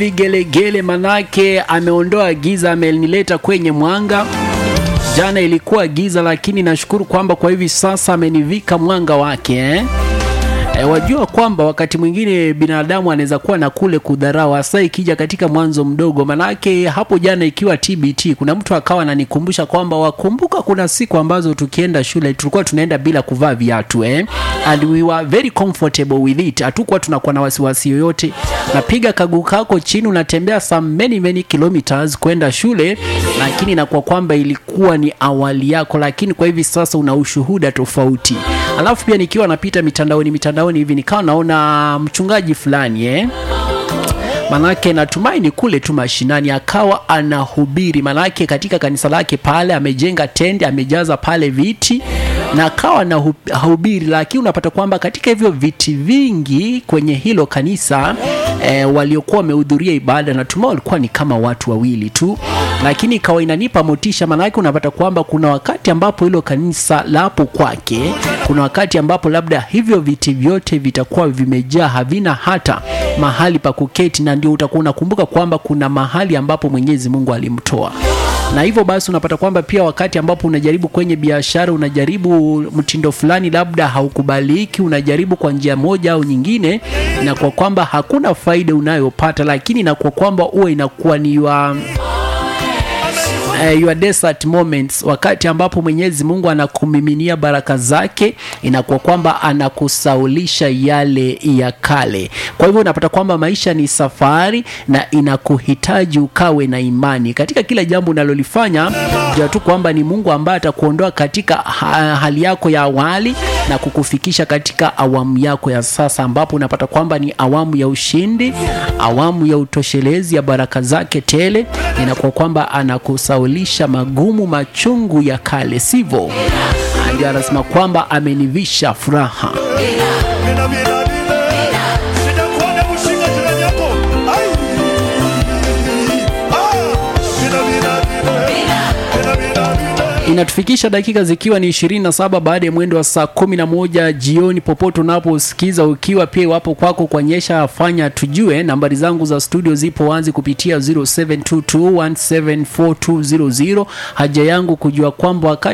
vigelegele, manake ameondoa giza, amenileta kwenye mwanga. Jana ilikuwa giza, lakini nashukuru kwamba kwa hivi sasa amenivika mwanga wake eh? E, wajua kwamba wakati mwingine binadamu anaweza kuwa na kule kudharau, hasa ikija katika mwanzo mdogo. Manake hapo jana ikiwa TBT, kuna mtu akawa ananikumbusha kwamba wakumbuka, kuna siku ambazo tukienda shule tulikuwa tunaenda bila kuvaa viatu eh? and we were very comfortable with it, hatukuwa tunakuwa na wasiwasi yoyote. Napiga kaguu kako chini, unatembea some many many kilometers kwenda shule, lakini inakuwa kwamba ilikuwa ni awali yako, lakini kwa hivi sasa una ushuhuda tofauti. Alafu pia nikiwa napita mitandaoni mitandaoni hivi nikawa naona mchungaji fulani eh? Manake natumaini kule tu mashinani akawa anahubiri, manake katika kanisa lake pale amejenga tende, amejaza pale viti na akawa anahubiri, lakini unapata kwamba katika hivyo viti vingi kwenye hilo kanisa e, waliokuwa wamehudhuria ibada natumai walikuwa ni kama watu wawili tu, lakini ikawa inanipa motisha, manake unapata kwamba kuna wakati ambapo hilo kanisa lapo kwake, kuna wakati ambapo labda hivyo viti vyote vitakuwa vimejaa, havina hata mahali pa kuketi, na ndio utakuwa unakumbuka kwamba kuna mahali ambapo Mwenyezi Mungu alimtoa na hivyo basi unapata kwamba pia wakati ambapo unajaribu kwenye biashara, unajaribu mtindo fulani, labda haukubaliki, unajaribu kwa njia moja au nyingine, na kwa kwamba hakuna faida unayopata, lakini na kwa kwamba uwe inakuwa ni wa Uh, your desert moments, wakati ambapo Mwenyezi Mungu anakumiminia baraka zake, inakuwa kwamba anakusaulisha yale ya kale. Kwa hivyo unapata kwamba maisha ni safari na inakuhitaji ukawe na imani katika kila jambo unalolifanya. Jua tu kwamba ni Mungu ambaye atakuondoa katika ha hali yako ya awali na kukufikisha katika awamu yako ya sasa, ambapo unapata kwamba ni awamu ya ushindi, awamu ya utoshelezi ya baraka zake tele. Inakuwa kwamba anakusaulisha lisha magumu machungu ya kale, sivyo? Ndio anasema kwamba amenivisha furaha. Inatufikisha dakika zikiwa ni 27 baada ya mwendo wa saa 11 jioni, popote unaposikiza ukiwa pia wapo kwako kwa nyesha, fanya tujue. Nambari zangu za studio zipo wazi kupitia 0722174200. Haja yangu kujua kwamba wakati